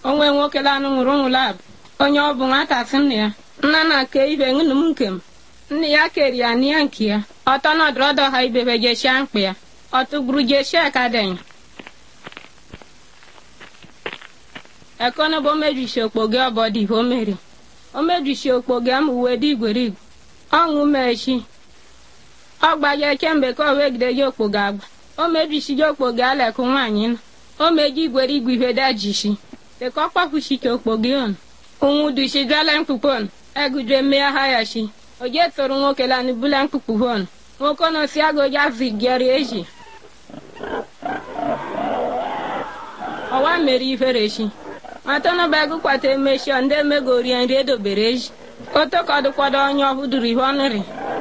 onwe nwoke lanụ nwụrụ nwụrụ abụ onye ọ bụ nwata sị nna ya nna na ke ibe ṅụnụ m nke m nna ya keri ya n'ihe nke ya ọtọ nọdụrụ ọdọ ha ibebe jeshia mkpa ya ọtụgburu jeshia ka denya ekono bụ omejisi okpoge ọbọdị o mere omejisi okpoge m uwe dị igwerigwe ọṅụ mechi ọ gbaje kemgbe ka o wegide ji okpoge agba o mejisi ji okpoge alekụ nwaanyị nọ o meji igwerigwe ihe dajisi dịka ọ kpafuchike okpoge on ụnwụ dushi gala mkpukpon egudre mmea ha ya shi oje toro nwoke la nubula mkpukpu hon nwoke nọ si agoja zigeri eji ọwa mere ifere shi matọnụ bụ ego kwata emechi ndị emegorie nri edobere eji otokodụkwado onye ọhụdụrụ ihe ọnụrị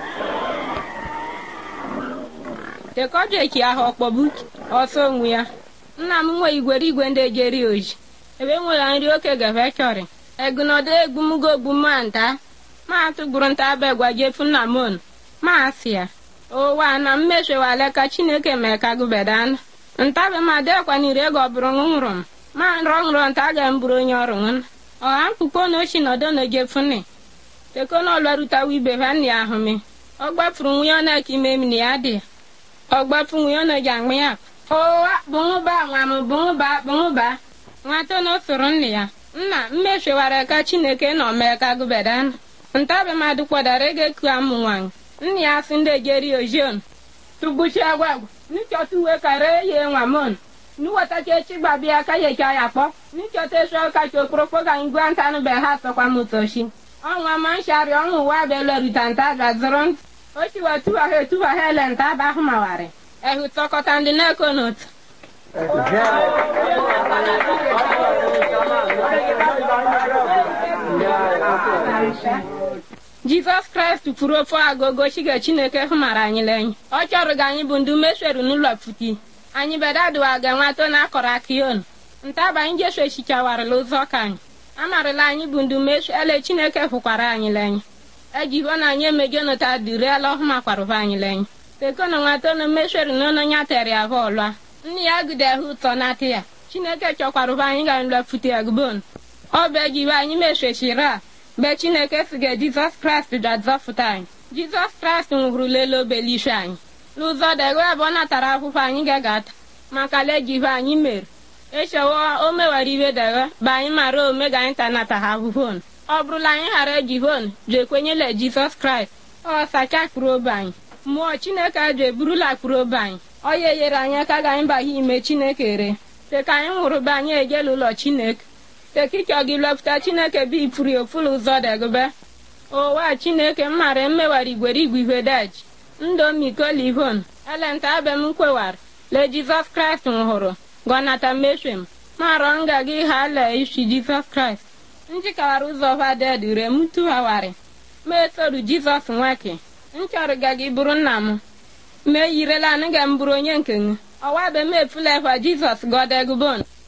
tekọjeki ahụ ọkpọbu ọsọ onwe ya nna m nwe igwere igwe ndị ejeri oji ebe nwere nri oke gafe chọrị egunodo egbumugo ogbuma nta ma tụgburu nta begwa jefu nna m on ma asị ya ụwa na mmechewale ka chineke mee ka gụbedan ntabe ma dekwaniri ego ọ bụrụ nwụrụ m ma nrọ nrọ nta ga mburu onye ọrụ nwen ọha mkpukpo na ochi nọdụ na jefuni tekona ọlwarutawa ibe ha nna ya ahụ mi ọ gbafuru nwunye ọ na-eke ime m na ya dị ọ gbafu nwunye ọ na-eji aṅụ ya ụwa bụṅụba nwa m bụṅụba bụṅụba nwata na osoro nna ya nna mmechewara ka chineke nọ mee ka gụbedan ntabe mmadụ kwadara ego eku amụ nwanyị nna ya sị ndị ejeri ojion tugbuchi agwagwa nchọta uwe kara ye nwa mon nuwatacha echi gbabịa ka yecha ya kpọ nchọta esu kacha okporokpo ka anyị gwa ntanụ be ha sọkwa m ụtọchi ọnwa ma nshari ọnwụ ụwa belerita nta gazoro ntị ochiwa tuwa ha etuwa ha ele nta aba ahụ mawarị ehu tọkọta ndị na-eko n'otu jizọs kraịst kwuru ofe agogo chiga chineke hụmara anyị lenye ọ chọrọ ga anyị bụ ndị umesheru n'ụlọ pụti anyị bedadụwa ga nwato na akọrọ akion ntaba anyị jesu echichawarịla ụzọ ka anyị amarịla anyị bụ ndị umeshu ele chineke hụkwara anyị lenye ejiho na anyị emejonota duriela ọhụmakwarụva anyị lenye tekona nwato na umesheru n'ụlọ nya tere ahụ ọlụa nne ya gide ahụ ụtọ na-atị ya chineke chọkwarụva anyị ga nlọ pụti agbon ọ bụ ejiwe anyị meshechiri a mgbe chineke siga jizọs kraịst ga-azọpụta anyị jizọs kraịst nwụrụ lele obelishu anyị n'ụzọ dego ebe ọ natara akwụkwọ anyị ga-agata maka lejive anyị mere echewo o mewara iwe dego bụ anyị mara ome ga anyị tanata ha ahụhon ọ bụrụla anyị ghara ejivon ji ekwenyela jizọs kraịst ọ sacha kpụrụ obe anyị mmụọ chineke ji eburula kpụrụ obe anyị ọ ya enyere anyị aka ga anyị baghe ime chineke re teka anyị nwụrụ be anyị ejela ụlọ chineke tekichọ gị lọpụta chineke bụ ifuri ofulu ụzọ degube ụwa chineke m mara mmewara igwere igwe ihe daji ndomikolivon elenta abe m kwewara le jizọs kraịst nwụrụ gọnata meshwem marọ nga gị ha le isi jizọs kraịst njikawara ụzọ vaded re m tụghawarị ma etoru jizọs nwake nchọrọ ga gị bụrụ nna m ma eyirela anụ ga m bụrụ onye nke m ọwa be m efula ekwa jizọs gọdegubon